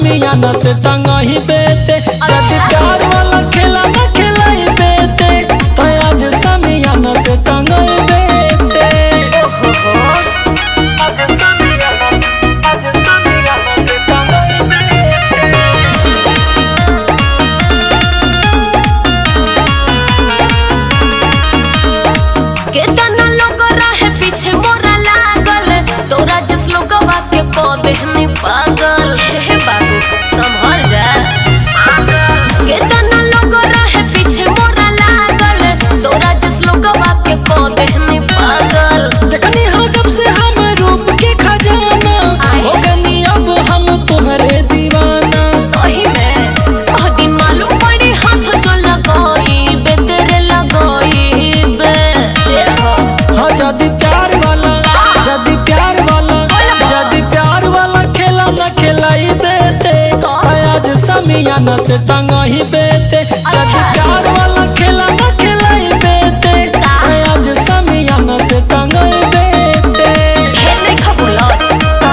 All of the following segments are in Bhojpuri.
समियाना से टंगही बेते जदि प्यार वाला खेला न खिलाई बेते तो आज समियाना से टंगही बेते ओहो हो आज समियाना आज समियाना से टंगही बेते केतना लोग रहे पीछे मोरा लागल तोरा जिस लोगवा के पौधे में पागल हे बाबू संभल जा केतना लोग रहे पीछे मोरा लागल तोरा जिस लोगवा के पौधे में पागल देखनी हो जब से हम रूप के खजाना हो गनी अब हम तुम्हारे दीवाना सही में ओह दिन मालूम पड़ी हाथ जो लगाई बे तेरे लगाई बे देखो हाँ जदि प्यार वाला जदि प्यार वाला जदि प्यार वाला खेला न खिलाई बेते आज समियाना से टंगही बेते जदि प्यार वाला खेला न खिलाई बेते आज समियाना से टंगही बेते ढेर नहीं खबुलत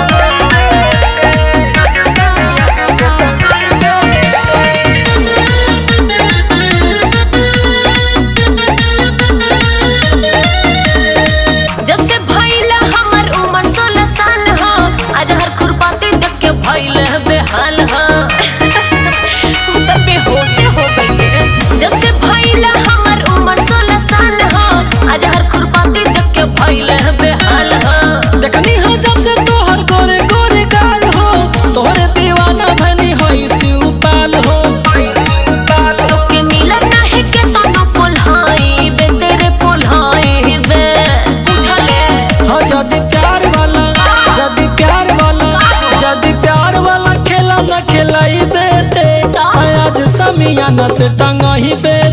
जब से भइला हमर उम्र सोलह साल ह आज हर खुरपाती देख के भइल है बेहाल ह उ त बेहोश हो गइले जब से भइला हमर उम्र सोलह साल ह आज हर खुरपाती देख के भइल है बेहाल ह देखनी हो जब से तोहर गोरे गोरे गाल हो तोहरे दीवाना भनी होई शिवपाल हो तोके मिलन नाही के तनो पोल्हाई बे तेरे पोल्हाई बे बुझले हाँ जदि प्यार वाला जदि प्यार वाला जदि प्यार वाला खेला न खिलाई बेते आज समियाना से टंगही बेते